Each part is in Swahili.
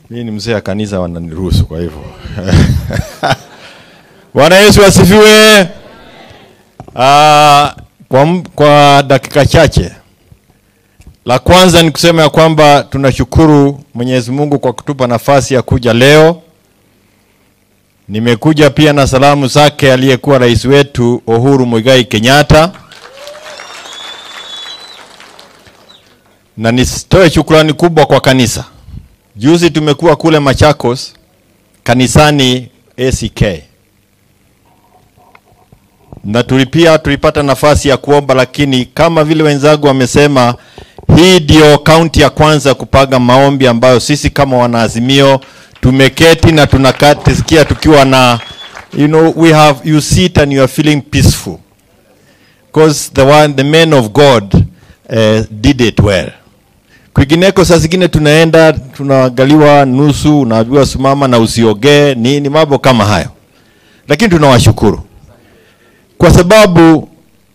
Mimi ni mzee wa kanisa, wananiruhusu kwa hivyo. Bwana Yesu asifiwe. Ah, kwa, m- kwa dakika chache, la kwanza ni kusema ya kwamba tunashukuru Mwenyezi Mungu kwa kutupa nafasi ya kuja leo. Nimekuja pia na salamu zake aliyekuwa rais wetu Uhuru Muigai Kenyatta, na nisitoe shukrani kubwa kwa kanisa. Juzi tumekuwa kule Machakos kanisani ACK na tulipia tulipata nafasi ya kuomba, lakini kama vile wenzangu wamesema, hii ndio kaunti ya kwanza kupaga maombi ambayo sisi kama wanaazimio tumeketi na tunakatisikia tukiwa na you know we have you sit and you are feeling peaceful because the one the men of God uh, did it well. Kwingineko saa zingine tunaenda tunaangaliwa nusu, unaambiwa simama na usiogee nini, mambo kama hayo, lakini tunawashukuru kwa sababu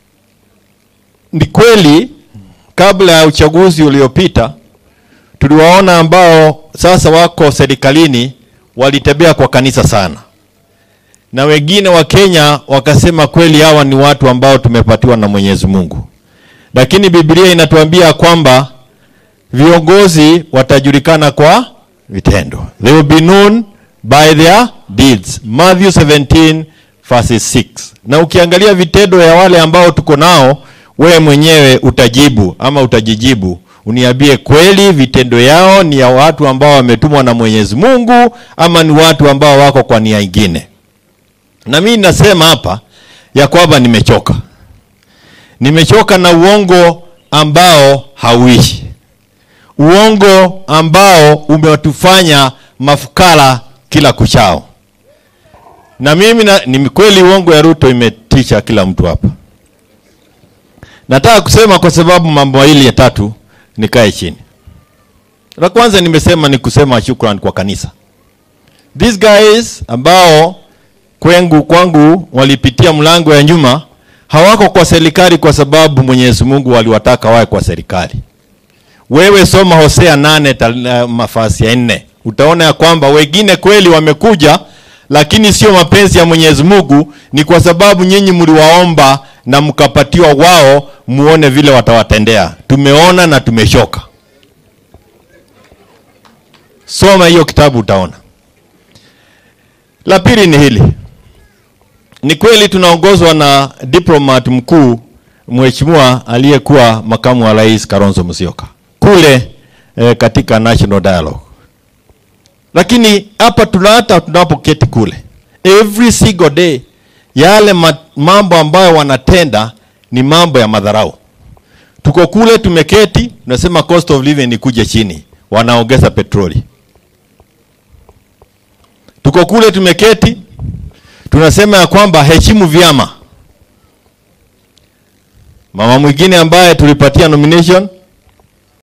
ni kweli, kabla ya uchaguzi uliopita tuliwaona ambao sasa wako serikalini walitembea kwa kanisa sana, na wengine wa Kenya wakasema kweli hawa ni watu ambao tumepatiwa na Mwenyezi Mungu, lakini Biblia inatuambia kwamba viongozi watajulikana kwa vitendo. They will be known by their deeds. Matthew 17 verses 6. Na ukiangalia vitendo ya wale ambao tuko nao, wewe mwenyewe utajibu ama utajijibu, uniambie kweli vitendo yao ni ya watu ambao wametumwa na Mwenyezi Mungu ama ni watu ambao wako kwa nia ingine. Na mimi nasema hapa ya kwamba nimechoka, nimechoka na uongo ambao hauishi uongo ambao umetufanya mafukara kila kuchao. Na mimi na, ni kweli uongo ya Ruto imetisha kila mtu hapa. Nataka kusema kwa sababu mambo mawili ya tatu nikae chini. La kwanza nimesema ni kusema shukrani kwa kanisa. These guys ambao kwengu kwangu walipitia mlango ya nyuma hawako kwa serikali kwa sababu Mwenyezi Mungu waliwataka wawe kwa serikali. Wewe soma Hosea nane tal- uh, mafasi ya nne utaona ya kwamba wengine kweli wamekuja, lakini sio mapenzi ya Mwenyezi Mungu, ni kwa sababu nyinyi mliwaomba na mkapatiwa wao, muone vile watawatendea. Tumeona na tumeshoka. Soma hiyo kitabu utaona. La pili ni hili, ni kweli tunaongozwa na diplomat mkuu mheshimiwa aliyekuwa makamu wa rais Kalonzo Musyoka kule eh, katika National Dialogue, lakini hapa tuna hata tunapoketi kule every single day, yale ma, mambo ambayo wanatenda ni mambo ya madharau. Tuko kule tumeketi, tunasema cost of living ikuje chini, wanaongeza petroli. Tuko kule tumeketi, tunasema ya kwamba heshimu vyama. Mama mwingine ambaye tulipatia nomination